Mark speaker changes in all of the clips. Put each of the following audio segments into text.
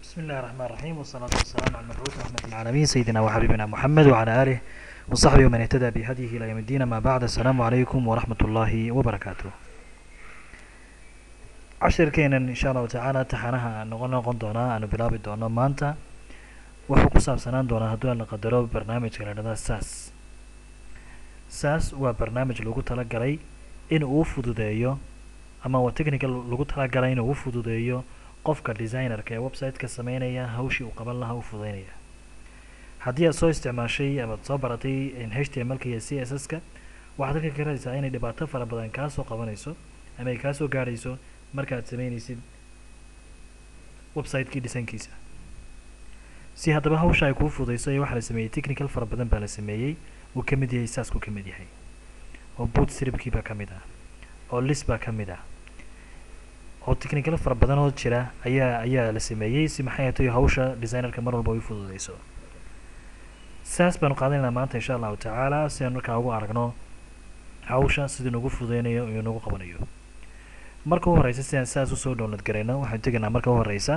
Speaker 1: بسم الله الرحمن الرحيم والصلاة والسلام على المبعوث رحمة العالمين سيدنا وحبيبنا محمد وعلى آله وصحبه ومن اهتدى بهديه إلى يوم الدين ما بعد السلام عليكم ورحمة الله وبركاته cashirkeenan insha allahu tacaala taxanaha noqon noqon doonaa aanu bilaabi doono maanta wuxuu ku saabsanaan doonaa hadduu aan la qadaro barnaamijka la dhahda sas sas waa barnaamij lagu talagalay in uu fududeeyo ama waa technical lagu talagalay in uu fududeeyo qofka designerka ee website-ka sameynaya hawshii uu qaban lahaa u fududeynaya haddii aad soo isticmaashay amaad soo baratay h t m l-ka iyo c s s-ka waxaad halka ka raadaysaa inay dhibaato fara badan kaa soo qabanayso ama ay kaa soo gaadhayso markaad sameynaysid website-kii dhisankiisa si haddaba hawsha ay kuu fududayso ee waxaa la sameeyey technical fara badan baa la sameeyey uu ka mid yahay saasku ka mid yahay oo boot stripkii baa ka mid ah oo lis baa ka mid ah oo technical fara badan oo jira ayaa ayaa la sameeyey si maxay tahay hawsha designerka mar walba ay fududayso saas baanu qaadanaynaa maanta insha allahu tacaala si aan markaa ugu aragno hawsha siduu nagu fududeynayo iyo nagu qabanayo marka u horeysa si aan saas usoo download garayno waxaan tegaynaa marka u horeysa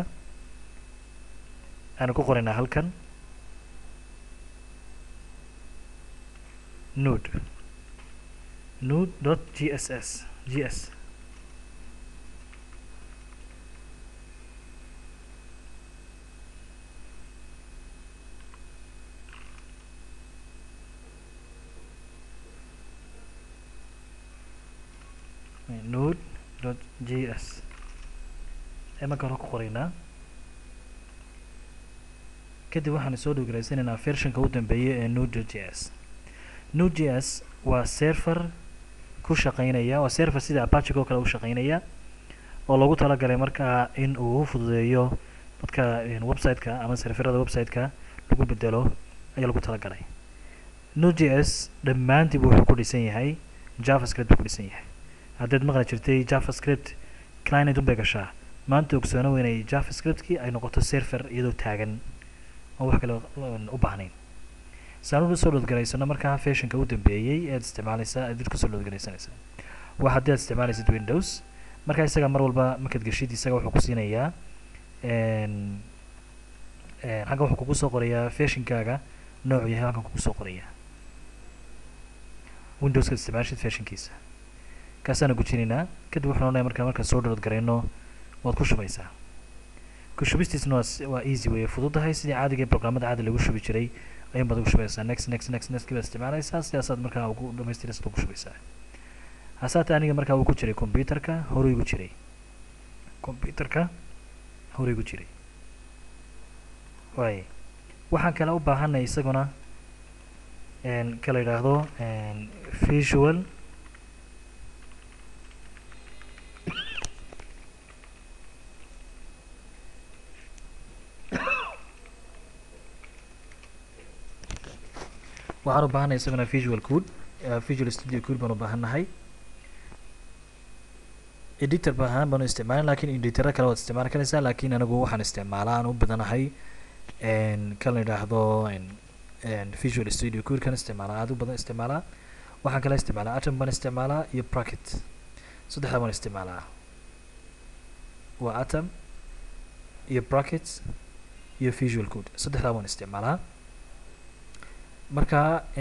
Speaker 1: aanu ku qoraynaa halkan nude nude dot g s s g s nude dot g s ee marka hore ku qoraynaa kadib waxaan soo dhowgaraysanaynaa versionka u dambeeya ee nude dot g s nude g s waa server ku shaqeynaya waa server sida apachic oo kale u shaqeynaya oo loogu talagalay markaa in uu fududeeyo dadka website-ka ama serverada website-ka lagu bedelo ayaa lagu talagalay nude g s dhammaantiiba wuxuu ku dhisan yahay javascript buu ku dhisan yahay haddaad maqli jirtay javascript client unbay gashaa maanta ogsoono inay javascriptkii ay noqoto server iyadoo taagan oo wax kale u baahnayn saanuna soo dhoodgaraysano markaa fashionka u dambeeyey ead isticmaalaysaa aad kusoo dhoodgaraysanaysaa waa haddii aad isticmaalaysid windows markaa isaga mar walba markaad geshid isaga wuxuu ku siinayaa halkan wuxuu kugu soo qorayaa fashionkaaga noocu yahay halkan kugu soo qorayaa windowskaad isticmaashid fashionkiisa kaasaana gujinaynaa kadib wuxuu noonaya markaa markaan soo dhood garayno waad ku shubaysaa ku shubistiisna waa waa easy weye fududahay sidii caadiga programmada caadi lagu shubi jiray ayuun baad ugu shubaysaa next next next next baad isticmaalaysaa sidaasaad markaa ugu dhamaystiraysaad ugu shubaysaa hasaate aniga markaa uu ku jiray computerka horey gu jiray computerka horey gu jiray waay waxaan kale u baahanay isaguna kala yidhaahdo visual waxaan u baahanay isaguna visual code visual studio code baan u baahannahay editor ba ahaan baanu isticmaalin lakin editoro kale waad isticmaali karaysaa lakin anigu waxaan isticmaalaa aan u badanahay kan la yidhaahdo visual studio code kan isticmaalaa aad u badan isticmaalaa waxaan kale isticmaalaa atom baan isticmaalaa iyo bracket saddexda baan isticmaalaa waa atom iyo bracket iyo visual code saddexdaa baan isticmaalaa marka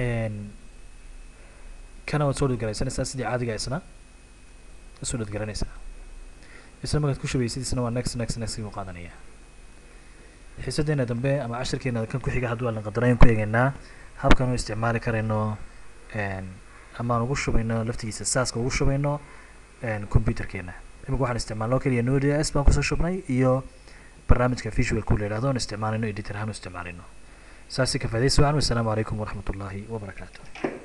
Speaker 1: kana waad soo dhadgaraysanaysaa sidii caadiga isna soo dhadgaranaysaa isna markaad ku shubaysid isna waa next next next u qaadanaya xiisadeena dambe ama cashirkeena kan ku xiga hadduu aan qadaro ayaan ku eegaynaa habkan u isticmaali karayno ama aan ugu shubayno laftigiisa saaska ugu shubayno computerkeena imika waxaan isticmaalno keliya node s baan kusoo shubnay iyo barnaamijka visual ku la yidhahdo aan isticmaalayno editor ahaan u isticmaalayno saasi ka faadaysi wacan wassalaamu calaykum waraxmat ullaahi wabarakaatu